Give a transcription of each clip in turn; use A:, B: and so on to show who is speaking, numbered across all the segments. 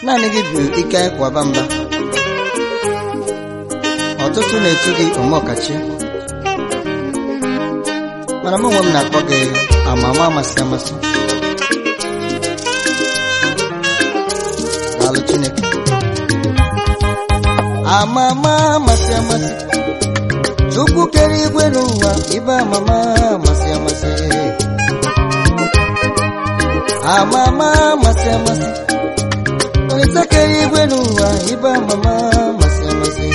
A: naanị gị bụ ike anyị kwaba mba ọtụtụ na-etu gị omeọkachi mana mụ onwe m na-akpọ gị amama amasị amasị daalụ Chineke amama amasị amasị Chukwu kere igwe n'ụwa ibe amama amasị amasị amama amasị amasị Olise kere igwe n'ụwa ibe amama amasị amasị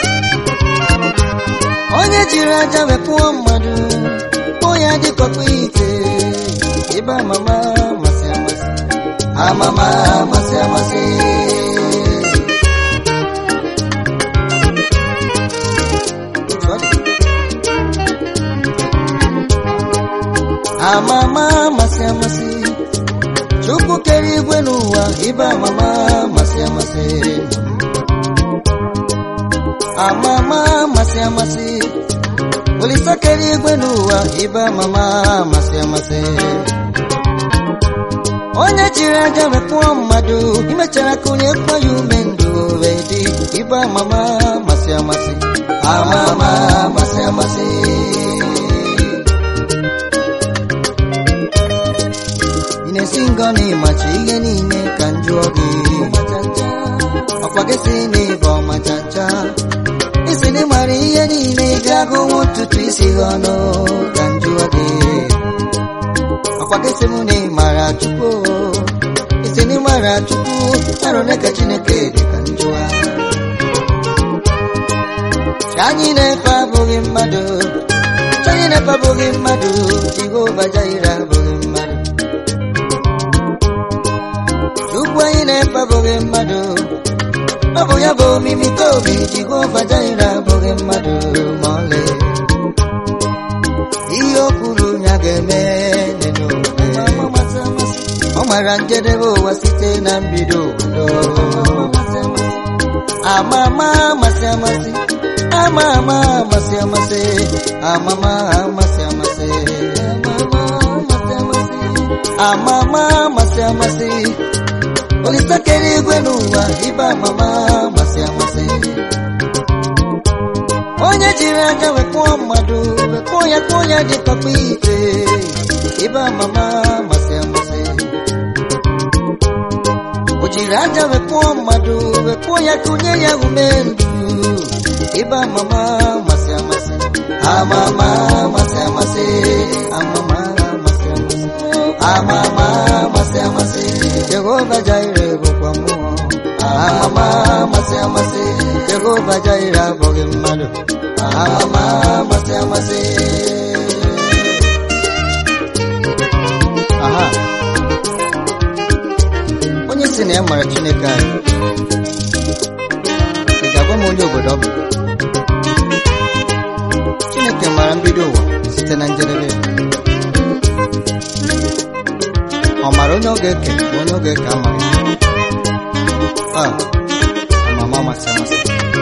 A: onye jiri aja wepụọ mmadụ kpụọ ya dịkọkpa ite ibe amama amasị amasị amama amasị amasị Otu ọ dị. amama amasị amasị Chukwu kere igwe n'ụwa ibe amama amasị amasị amama amasị amasị Olisa kere igwe n'ụwa ibe amama amasị amasị onye jiri aja wepụọ mmadụ imechara kụnye kwa ya ume ndụ wee dị ibe amama amasị amasị amama amasị amasị ị na-esi ngọ na ịmachi ihe niile ka m jụọ gị ọkwa gị si na ịbụ ọmachacha isi na ịmara ihe niile ị ga-agụnwu ntutu isi gị ọnụ ka m jụọ gị ọkwa gị si m na ịmara chukwu isi na ịmara chukwu arụ ole ka chineke dị ka m jụọ Ka anyị na-efe abụghị mmadụ Ka anyị na-efe abụghị mmadụ Jehova Jaire abụghị mmadụ Chukwu anyị na-efe abụghị mmadụ ọ bụ ya bụ omimi ka obi Jehova Jaire abụghị mmadụ ma ọlị ihe o kwuru ya ga-eme n'omume ọ mara njedebe ụwa site na mbido ụwa amama amasị amasị ama ama amasị amasị amama amasị amasị amama amasị amasị Olisa kere igwe n'ụwa ibe amama amasị amasị onye jiri aka wepụọ mmadụ wepụọ ya kpụọ ya dị papa ite ibe amama amasị amasị o jiri aja wepụọ mmadụ wepụọ ya kụnye ya ume ndụ ibe amama amasị amasị amama amasị amasị amama amasị amasị amama amasị amasị Jehova Jaire bụkwa mmụọ amama amasị amasị Jehova Jaire abụghị mmadụ amama amasị amasị aha onye si na ya mara Chineke anyị ị ga-agwa m onye obodo ọ bụ Chineke mara mbido ụwa site na njedebe ya ọ mara onye ọ ga-eke ma onye ọ ga-eke amaghị a amama amasị amasị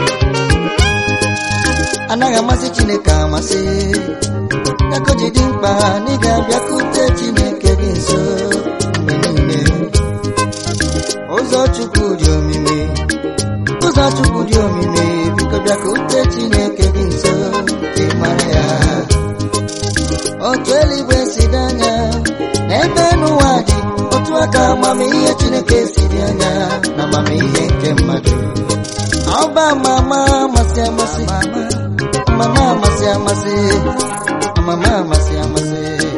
A: anaghị amasị Chineke amasị ya ka o ji dị mkpa na ị ga-abịakwute Chineke gị nso mgbe niile ụzọ Chukwu dị omimi ụzọ Chukwu dị omimi biko bịakwute Chineke gị nso ka ị mara ya otu eluigwe si dị anya n'ebe n'ụwa dị otu aka amamihe Chineke si dị anya na amamihe nke mmadụ ọba amama amasị amasị amama amasị amasị amama amasị amasị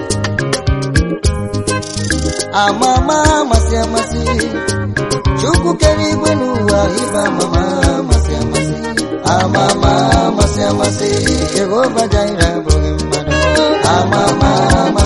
A: amama amasị amasị Chukwu kere igwe n'ụwa ibe amama amasị amasị amama amasị amasị Jehova Jaire abụghị mmadụ amama amasị